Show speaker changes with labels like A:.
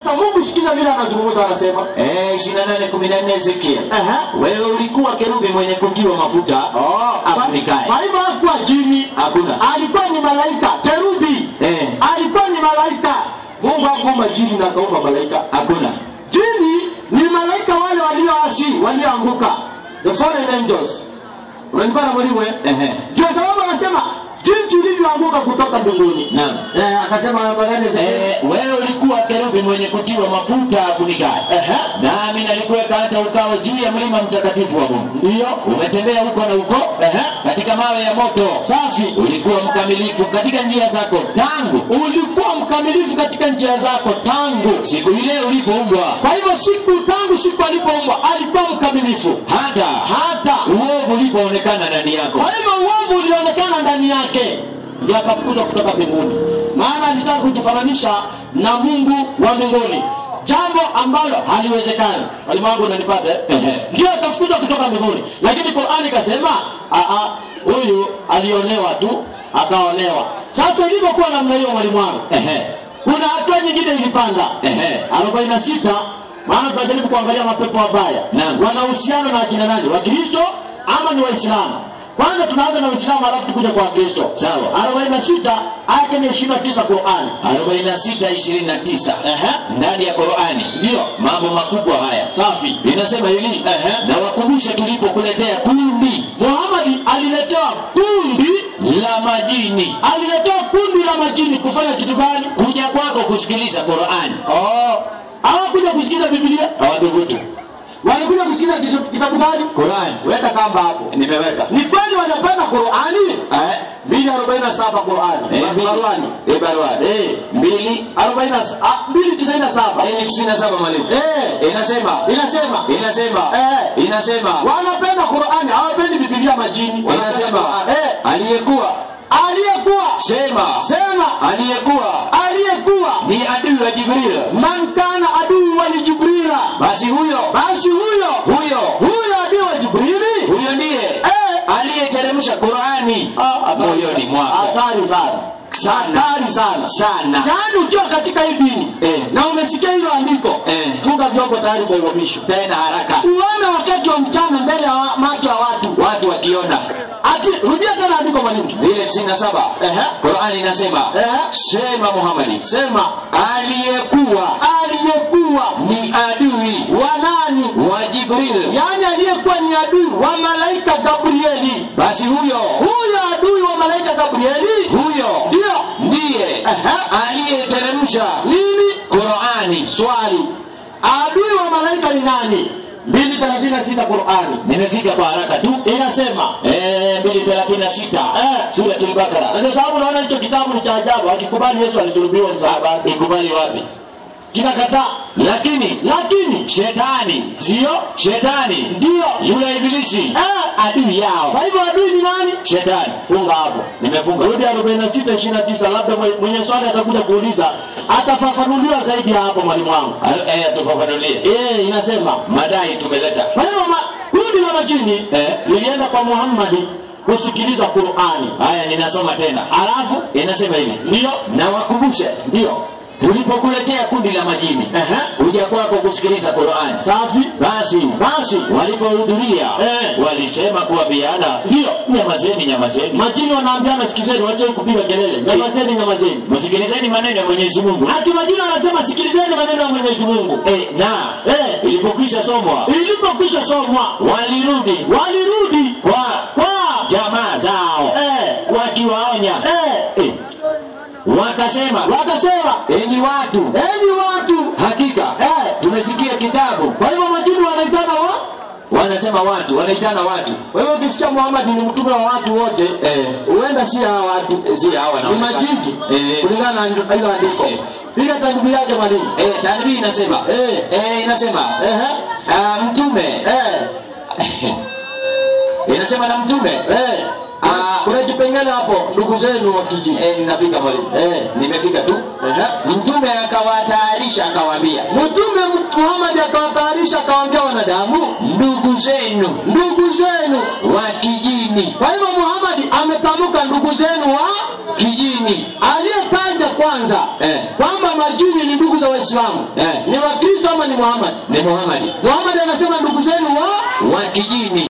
A: Sasa Mungu sikiza vile anazungumza anasema.
B: Eh, 28 14 Ezekiel.
A: Aha.
B: Wewe ulikuwa kerubi mwenye kutiwa mafuta afunikaye.
A: Kwa hivyo hakuwa jini.
B: Hakuna.
A: Alikuwa ni malaika, kerubi.
B: Eh.
A: Alikuwa ni malaika. Mungu hakuumba jini na akaumba malaika.
B: Hakuna.
A: Jini ni malaika wale walioasi, walioanguka. The fallen angels. Unanipata mwalimu eh?
B: Ehe.
A: Ndio sababu anasema jinsi ulivyoanguka kutoka mbinguni.
B: Naam.
A: Eh, akasema namba gani sasa?
B: Eh, wewe ulikuwa kerubi mwenye kutiwa mafuta afunikaye.
A: Ehe.
B: Nami nalikuweka hata ukawa juu ya mlima mtakatifu wa Mungu.
A: Ndio.
B: Umetembea huko na huko
A: Ehe.
B: katika mawe ya moto.
A: Safi.
B: Ulikuwa mkamilifu katika njia zako tangu
A: Ulikuwa mkamilifu katika njia zako tangu.
B: siku ile ulipoumbwa,
A: Kwa hivyo siku tangu siku alipoumbwa alikuwa mkamilifu.
B: hata
A: Hata
B: uovu ulipoonekana ndani yako.
A: Kwa hivyo uovu ulionekana ndani yake, ndio akafukuzwa kutoka mbinguni, maana alitaka kujifananisha na Mungu wa mbinguni, jambo ambalo haliwezekani. Walimu wangu unanipata eh?
B: Ehe.
A: Ndio akafukuzwa kutoka mbinguni, lakini Qur'ani ikasema "Ah, ah, huyu alionewa tu akaonewa. Sasa ilivyokuwa namna hiyo, mwalimu wangu,
B: Ehe.
A: kuna hatua nyingine ilipanda
B: Ehe.
A: arobaini na sita maana tunajaribu kuangalia mapepo mabaya
B: Naam.
A: wana uhusiano na akina nani wakristo ama ni waislamu kwanza tunaanza na uislamu alafu tukuja kwa wakristo
B: Sawa.
A: arobaini na sita aya ni ishirini na tisa qurani
B: 46 29
A: Ehe.
B: ndani ya Qur'ani
A: ndio
B: mambo makubwa haya.
A: safi
B: Inasema hivi,
A: Ehe.
B: na wakumbushe tulipokuletea kundi
A: muhamadi aliletewa kundi
B: la majini
A: aliletewa kundi la majini kufanya kitu gani
B: kuja kwako kusikiliza Qur'ani.
A: oh. hawakuja kusikiza bibilia
B: Hawadhubutu.
A: walikuja kusikiza kitu- kitabu gani
B: Qur'ani.
A: weka kamba hapo
B: Nimeweka.
A: ni kweli wanapenda qurani
B: Eh,
A: mbili arobaini na saba qurani
B: eh, mbili.
A: baruani
B: Eh, baruani.
A: Eh.
B: Mbili.
A: arobaini na s- ah, mbili tisaini na saba
B: Eh, ni 97 mwalimu.
A: Eh,
B: Inasema.
A: inasema
B: Inasema.
A: Eh.
B: Inasema.
A: wanapenda qurani hawapendi bibilia majini
B: Inasema.
A: Eh,
B: Aliyekuwa.
A: aliyekuwa
B: Sema.
A: sema
B: Aliyekuwa
A: aliyekuwa
B: ni adui wa Jibril.
A: man kana aduu wa jibrila
B: Basi huyo
A: basi huyo
B: huyo
A: huyo adui wa jibrili
B: huyo ndiye
A: Eh.
B: aliyeteremsha Qur'ani
A: Ah, hatari.
B: moyoni mwako.
A: hatari sana
B: Sana.
A: hatari sana
B: Sana.
A: yaani ukiwa katika hii dini
B: Eh.
A: na umesikia hilo andiko
B: Eh.
A: funga vyombo tayari kwa uhamisho
B: Tena haraka.
A: uone wakati wa mchana mbele ya wa- macho ya watu
B: Watu wakiona
A: ati rudia tena andiko mwalimu
B: ile 97
A: Ehe.
B: Qur'ani inasema
A: Ehe.
B: sema Muhammad
A: sema
B: aliyekuwa
A: aliyekuwa
B: ni adui
A: wa nani
B: wa Jibril.
A: yaani aliyekuwa ni adui wa malaika gabrieli
B: Basi huyo
A: huyo adui wa malaika gabrieli
B: huyo
A: ndio
B: ndiye
A: Ehe.
B: aliyeteremsha
A: nini
B: Qur'ani.
A: swali adui wa malaika ni nani mbili thelathini na sita qurani
B: Nimefika kwa haraka tu.
A: inasema
B: Eh, 236
A: Eh.
B: Suratul Baqara.
A: na ndio sababu naona hicho kitabu ni cha ajabu akikubali yesu alisulubiwa msalabani
B: Ikubali wapi?
A: kinakataa
B: Lakini
A: lakini
B: shetani
A: sio
B: shetani
A: ndio
B: yule ibilisi
A: Eh,
B: adui yao
A: kwa hivyo adui ni nani
B: shetani
A: funga hapo
B: nimefunga
A: rudi 46 29 labda mwe- mwenye swali atakuja kuuliza atafafanuliwa zaidi ya hapo mwalimu wangu
B: Al- eh, tufafanulie
A: eh inasema
B: madai tumeleta
A: kwa hivyo ma- kundi la majini
B: Eh.
A: lilienda kwa muhammadi kusikiliza qurani
B: haya ninasoma tena
A: alafu
B: inasema hivi
A: ndio
B: na wakumbushe
A: ndio
B: tulipokuletea kundi la majini
A: Ehe.
B: kuja kwako kusikiliza Qur'ani
A: safi
B: basi
A: basi
B: walipohudhuria
A: Eh.
B: walisema kuambiana
A: ndio
B: nyamazeni nyamazeni
A: majini wanaambiana sikilizeni wacheni kupiga kelele nyamazeni nyamazeni
B: msikilizeni maneno ya Mwenyezi Mungu
A: ati majini wanasema sikilizeni maneno ya mwenyezi mungu
B: eh, na
A: Eh.
B: ilipokwisha somwa
A: ilipokwisha somwa
B: walirudi
A: walirudi
B: kwa
A: kwa
B: jamaa zao
A: eh,
B: wakiwaonya
A: eh,
B: eh, wakasema
A: wakasema
B: enyi watu
A: enyi watu
B: hakika
A: eh,
B: tumesikia kitabu
A: kwa hivyo majini wanaitana wa
B: wanasema watu wanaitana watu
A: kwa hivyo ukisikia muhamadi ni mtume wa watu wote
B: Eh.
A: huenda si hawa watu
B: si hawa
A: ni majini
B: eh,
A: kulingana na hilo andiko
B: Eh.
A: piga tandubu yake mwalimu
B: eh, tanbii inasema
A: Eh.
B: eh, inasema
A: Ehe.
B: ah, mtume
A: Eh,
B: inasema na mtume
A: eh.
B: Ah.
A: kuna kipengele hapo ndugu zenu wa kijiji
B: eh, ninafika mwalimu
A: Eh.
B: nimefika tu
A: Ehe.
B: mtume akawatayarisha akawaambia
A: mtume muhamadi akawatayarisha akawaambia wanadamu
B: ndugu zenu
A: ndugu zenu
B: wa kijini
A: kwa hivyo muhamadi ametamka ndugu zenu wa
B: kijini
A: aliyetaja kwanza
B: Eh.
A: kwamba majini ni ndugu za waislamu waislamu
B: Eh.
A: ni wakristo ama ni muhammad
B: Ni Muhammad
A: muhammad anasema ndugu zenu wa
B: wa kijini.